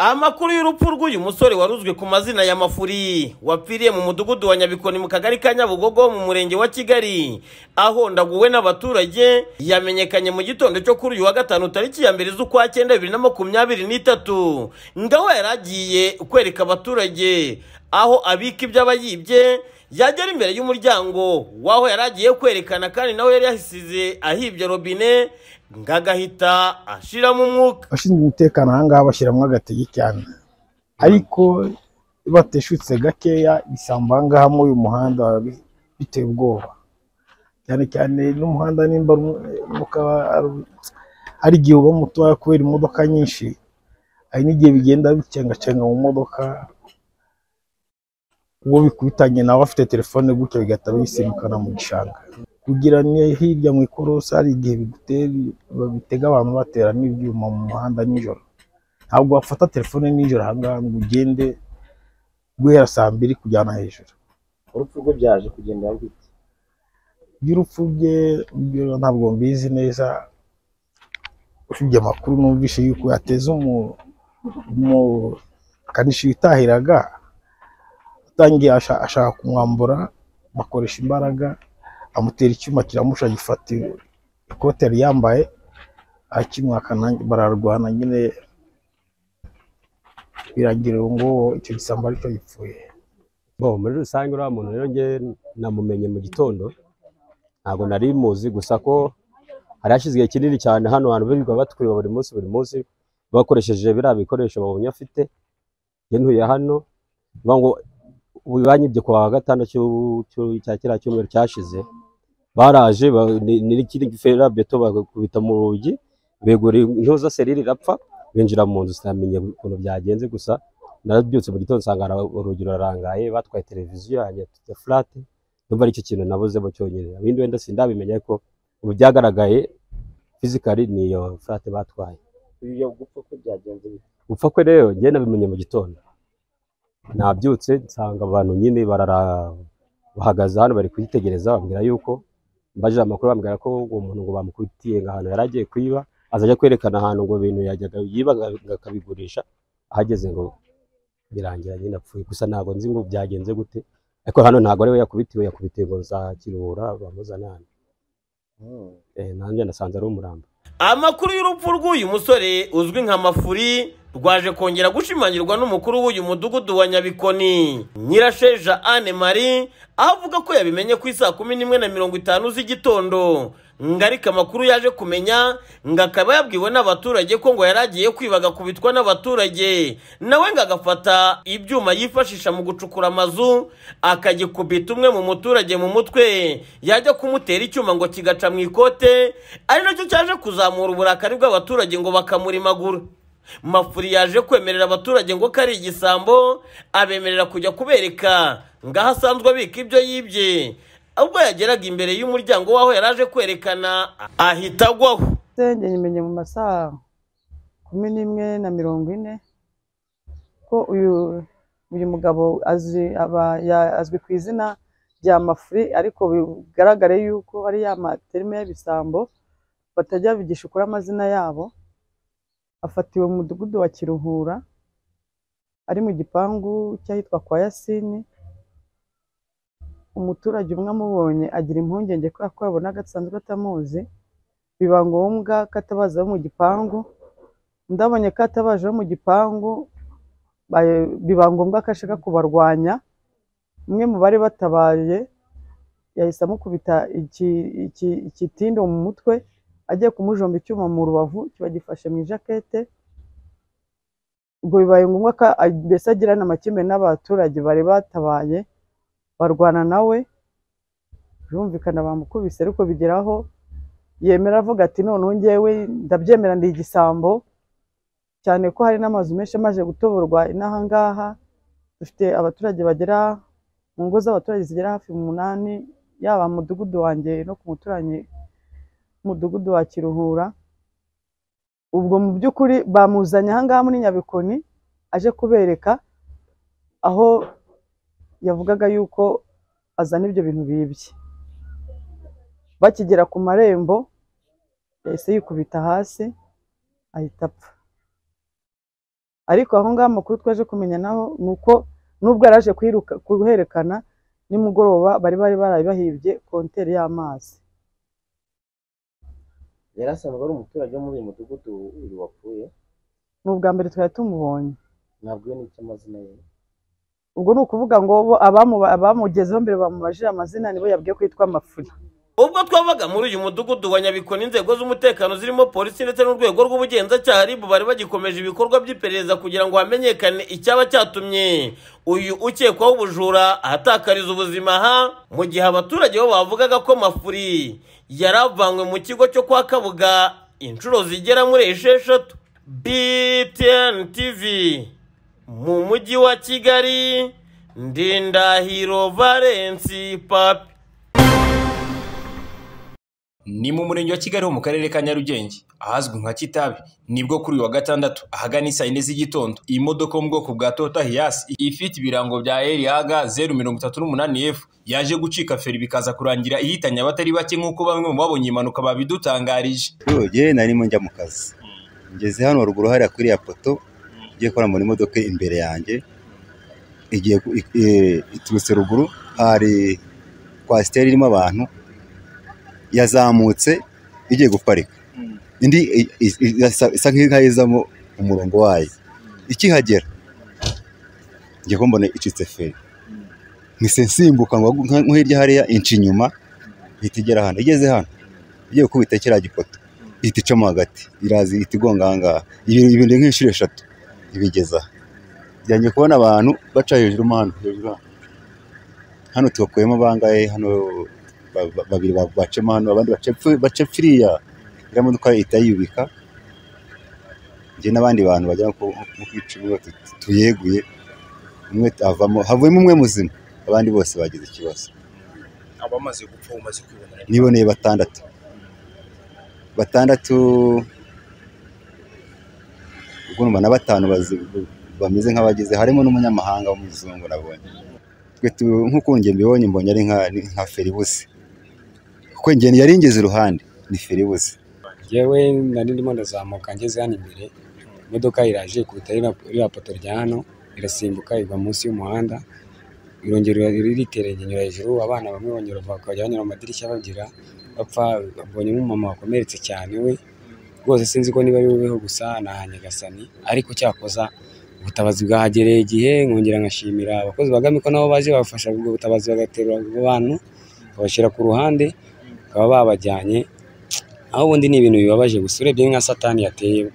amakuru y'urupfu rw'uyu musore waruzwe ku mazina ya mafuri wapfiriye mu mudugudu wa nyabikoni mu kagari ka nyabugogo mu murenge wa kigali ahondaguwe n'abaturage yamenyekanye mu gitondo cyo kuri uyu wa gatanu tariki ya mbere z'ukwa cyenda bibiri na makumyabiri n'itatu ngaho yari agiye kwereka abaturage aho abika ibyo aba yibye yagera imbere y'umuryango w'aho yari agiye kwerekana kandi nawe yari yasize ahibye robine ngo agahita ashiramo umwuka abashinzwe umutekano aha ngaha bashyiramo agatege cyane ariko bateshutse gakeya isamba aha ngaha muri uyu muhanda bi- biteye ubwoba cyane cyane n'umuhanda nimba ari- ukaba ari- hari igihe uba mutoya kubera imodoka nyinshi hari n'igihe bigenda bicengacenga mu modoka uwo bikubitanye nawe afite telefone gutyo bigahita bisimukana mu gishanga kugira ni hirya mu ikorosi hari igihe bigutera babitega abantu batera n'ibyuma mu muhanda nijoro ntabwo wafata telefone nijoro ahangaha ngo ugende guhera saa mbiri kujyana hejuru urupfu rwe byaje kugendera gute iby'urupfu bye byo ntabwo mbizi neza usibye amakuru numvise yuko yateze umu umukanishi witahiraga atangiye asha- ashaka kumwambura bakoresha imbaraga amutera icyuma kiramusha gifata ikote yari yambaye akimwakana bararwana nyine biragira ngo icyo gisambo aricyo gipfuye Bo muri rusange uriya muntu rero njye namumenye mu gitondo ntabwo nari muzi gusa ko hari hashize igihe kinini cyane hano hantu birirwa batwiba buri munsi buri munsi bakoresheje biriya bikoresho babonye afite njye ntuye hano bavuga ngo ubu banyibye ku wa gatanu cy'u- cy'u- cya kiriya cyumweru cyashize baraje ba- ni- ni ikindi fera beto bakubita mu rugi begura intuza serire irapfa binjira mu nzu sinamenye ukuntu byagenze gusa narabyutse mu gitondo nsanga ara- urugi rurarangaye batwaye televiziyo yanjye ya furate numva ari cyo kintu nabuzemo cyonyine ibindi wenda sindabimenya ariko ubu byagaragaye fizikari ni iyo furate batwaye ibyo gupfa ko byagenze bite gupfa kwe rero njye nabimenye mu gitondo nabyutse nsanga abantu nyine barara bahagaze hano bari kuyitegereza bambwira yuko mbajije amakuru bambwira ko uwo muntu ngo bamukubitiye ngo ahantu yari agiye kwiba azajya kwerekana ahantu ngo ibintu yajyaga yiba ngo ngo akabigurisha ahageze ngo birangira nyine apfuye gusa ntabwo nzi ngo byagenze gute ariko hano ntabwo ari we yakubitiwe yakubitiwe ngo za kiruhura bamuzane hano Eh, nanjye nasanze ari umurambo amakuru y'urupfu rw'uyu musore uzwi nka mafuri rwaje kongera gushimangirwa n'umukuru w'uyu mudugudu wa nyabikoni nyirasheja anne marie aho avuga ko yabimenye ku isaa kumi n'imwe na mirongo itanu z'igitondo ngo ariko amakuru yaje kumenya ngo akaba yabwiwe n'abaturage ko ngo yari agiye kwiba agakubitwa n'abaturage nawe ngo agafata ibyuma yifashisha mu gucukura amazu akagikubita umwe mu muturage mu mutwe yajya kumutera icyuma ngo kigaca mu ikote ari nacyo cyaje kuzamura uburakari bw'abaturage ngo bakamurimagura mafuri yaje kwemerera abaturage ngo ko ari igisambo abemerera kujya kubereka ngo aho asanzwe abika ibyo yibye ubwo yageraga imbere y'umuryango w'aho yari aje kwerekana ahita agwaho senge nyimenye mu masaha kumi n'imwe na mirongo ine ko uyu uyu mugabo azwi aba- ya- azwi ku izina rya mafuri ariko bigaragare yuko ari ya materime y'ibisambo batajya bigishukura amazina yabo afatiwe mu mudugudu wa kiruhura ari mu gipangu cy'ahitwa kwa yasini umuturage umwe amubonye agira impungenge kubera ko yabona gasanzwe atamuzi biba ngombwa ko atabaza abo mu gipangu ndabonye ko atabaje abo mu gipangu baye- biba ngombwa ko ashaka kubarwanya umwe mu bari batabaye yahise amukubita iki- iki- ikitinde mu mutwe agiye kumujomba icyuma mu rubavu kiba gifashe mu ijakete ubwo bibaye ngombwa ko a- mbese agira n'amakimbirane n'abaturage bari batabaye barwana nawe birumvikana bamukubise ariko bigeraho yemera avuga ati noneho ngewe ndabyemera ndi igisambo cyane ko hari n'amazu menshi amaze gutoborwa inaha ngaha dufite abaturage bagera mu ngo z'abaturage zigera hafi umunani yaba mu mudugudu wanjye no ku muturanyi mudugudu wa kiruhura ubwo mu by'ukuri bamuzanye aha ngaha muri nyabikoni aje kubereka aho yavugaga yuko azana ibyo bintu bibye bakigera ku marembo yahise yikubita hasi ahita apfa ariko aho ngaho amakuru twaje kumenya naho ni uko nubwo yari aje kuyiruka- kuherekana nimugoroba bari bari baraye bahibye konteri y'amazi yari asanzwe ari umuturage wo muri uyu mudugudu uyu wapfuye ni ubwa mbere twari tumubonye ntabwo iyo nicyo amazina ye ubwo ni ukuvuga ngo bo abamu- abamugezeho mbere bamubajije amazina nibo yabwiye ko yitwa mafuri ubwo twabaga muri uyu mudugudu wa nyabikoni inzego z'umutekano zirimo polisi ndetse n'urwego rw'ubugenzacyaha ribu bari bagikomeje ibikorwa by'iperereza kugira ngo hamenyekane icyaba cyatumye uyu ukekwaho ubujura ahatakariza ubuzima ha mu gihe abaturage bo bavugaga ko mafuri yari avanywe mu kigo cyo kwa kabuga inshuro zigera muri esheshatu btn tv mu mujyi wa kigali ndindahiro valensi papi ni mu murenge wa kigali ho mu karere ka nyarugenge ahazwi nka kitabi nibwo kuri uyu wa gatandatu ahagana isaa yine z'igitondo iyi modoka yo mu bwoko bwa toyota hiyasi ifite ibirango bya erihaga zeru mirongo itatu n'umunani efu yaje gucika feri bikaza kurangira ihitanye abatari bake nk'uko bamwe mu babonye iyi mpanuka babidutangarije Turoge narimo njya mu kazi ngeze hano ruguru hariya kuri ya poto igiye kora muri modoka imbere yanjye igiye ku- i- i- iturutse ruguru hari kwasiteri irimo abantu yazamutse igiye guparika indi i- i- i- irasa- isa nk'ihayizamo umurongo wayo ikihagera ngiye kumbona icitse feri mpise nsimbuka ngo nka- nko hirya hariya inci inyuma ihita igera hano igeze hano igiye gukubita kiriya gipoto ihita icamo hagati iraza ihita igonga ahangaha Ibi- ibindi nk'inshuro eshatu ibigeza bijyanye kubona abantu baca hejuru mo hano hejuru hano hano tubakuyemo bangahe hano ba- ba- babiri ba- bacemo hano abandi bace pfu- bace firiya iriya modoka ihita yubika njye n'abandi bantu bajya nko ku- nko ku icumi batu- tu- tuyeguye umwe avamo havuyemo umwe muzima abandi bose bagize ikibazo abamaze gupfa umaze kwibonera niboneye batandatu batandatu ubwo numva na batanu bazi- bameze nk'abagize harimo n'umunyamahanga w'umuzungu nabonye twe tu- nk'uko njye mbibonye mbonye ari nka ari nka feribusi kuko njye yari ingeze iruhande ni feribusi yewe nari ndimo ndazamuka ngeze hano imbere imodoka iraje ikubita ririya ririya poto rya hano irasimbuka igwa munsi y'umuhanda irongera iriterera inyura hejuru abana bamwe bongera bakajya banyura mu madirishya bagira bapfa babonye nk'umumama wakomeretse cyane we rwose sinzi ko niba ari weho gusa nahanye gasani ariko cyakoza ubutabazi bwahagereye igihe nkongera nkashimira abakozi ba Gami ko nabo baje babafasha ubwo butabazi bagaterura abo bantu babashyira ku ruhande bakaba babajyanye aho ubundi ni ibintu bibabaje gusa urebye nka satani yateye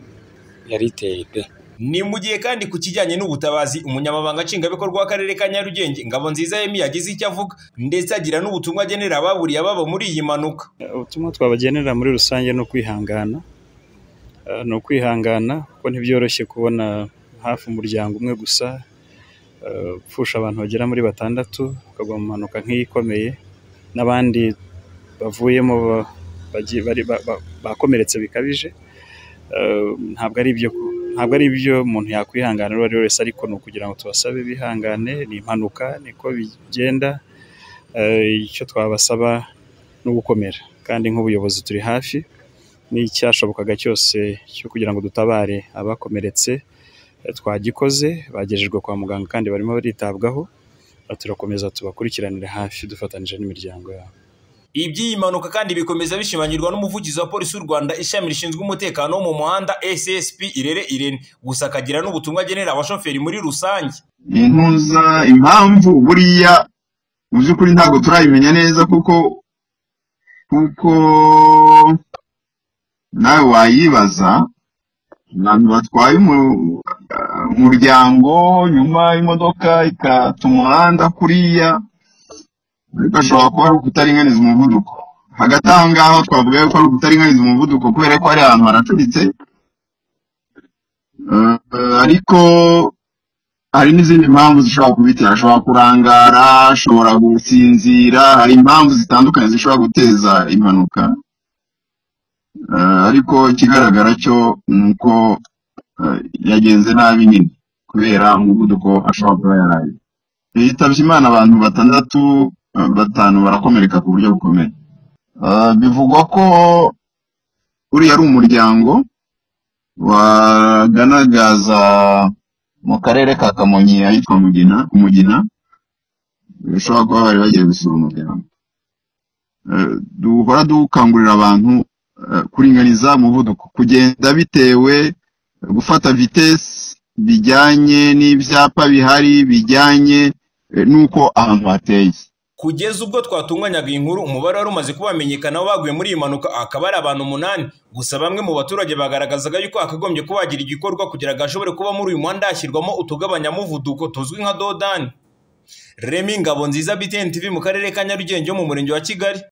yari iteye pe ni mu gihe kandi ku kijyanye n'ubutabazi umunyamabanga nshingwabikorwa w'akarere ka nyarugenge ngabo nziza yemi yagize icyo avuga ndetse agira n'ubutumwa agenera ababuriye ababo muri iyi mpanuka ubutumwa twabagenera muri rusange ni ukwihangana Eh, ni ukwihangana kuko ntibyoroshye kubona hafi umuryango umwe gusa eh, upfusha abantu bagera muri batandatu ukagwa mu mpanuka nk'iyi ikomeye n'abandi bavuyemo ba- bagiye- bari- ba- ba- bakomeretse bikabije Eh, ntabwo ari ibyo ku- ntabwo ari ibyo umuntu yakwihanganira uwo ari we wese ariko ni ukugira ngo tubasabe bihangane ni impanuka niko bigenda Eh, icyo twabasaba no gukomera kandi nk'ubuyobozi turi hafi n'icyashobokaga cyose cyo kugira ngo dutabare abakomeretse eh, twagikoze bagejejwe kwa muganga kandi barimo baritabwaho Eh, turakomeza tubakurikiranire hafi dufatanyije n'imiryango yabo iby'iyi mpanuka kandi bikomeza bishimangirwa n'umuvugizi wa polisi y'u rwanda ishami rishinzwe umutekano wo mu muhanda ssp irere irene gusa akagira n'ubutumwa agenera abashoferi muri rusange intuza impamvu buriya mu by'ukuri ntabwo turabimenya neza kuko kuko nawe wayibaza abantu batwaye umu- ah, umuryango nyuma imodoka ikata umuhanda kuriya ariko ashobora kuba ari ukutaringaniza umuvuduko hagati aho ngaho twavuga yuko ari ukutaringaniza umuvuduko kubera ko hari ahantu haracuritse Eh, eh, ariko hari n'izindi mpamvu zishobora kubitera ashobora kurangara ashobora gusinzira hari impamvu zitandukanye zishobora guteza impanuka Eh, ariko ikigaragara cyo ni uko eh, yagenze nabi nyine kubera umuvuduko ashobora kuba yaraye yitabye imana abantu batandatu eh, batanu barakomereka ku buryo bukomeye Eh, bivugwa ko uriya ari umuryango waganagaza mu karere ka kamonyi ahitwa mugina umugina bishobora kuba bari bagiye gusura umuryango Eh, duhora dukangurira abantu eh, kuringaniza umuvuduko kugenda bitewe gufata vitesi bijyanye n'ibyapa bihari bijyanye eh, n'uko ahantu hateye kugeza ubwo twatunganyaga iyi nkuru umubare wari umaze kuba wamenyekana baguye muri iyi mpanuka akaba ari abantu umunani gusa bamwe mu baturage bagaragazaga yuko hakagombye kuba hagira igikorwa kugira ngo hashobore kuba muri uyu muhanda hashyirwamo utugabanyamuvuduko tuzwi nka dodani remi ngabo nziza btn tv mu karere ka nyarugenge yo mu murenge wa kigali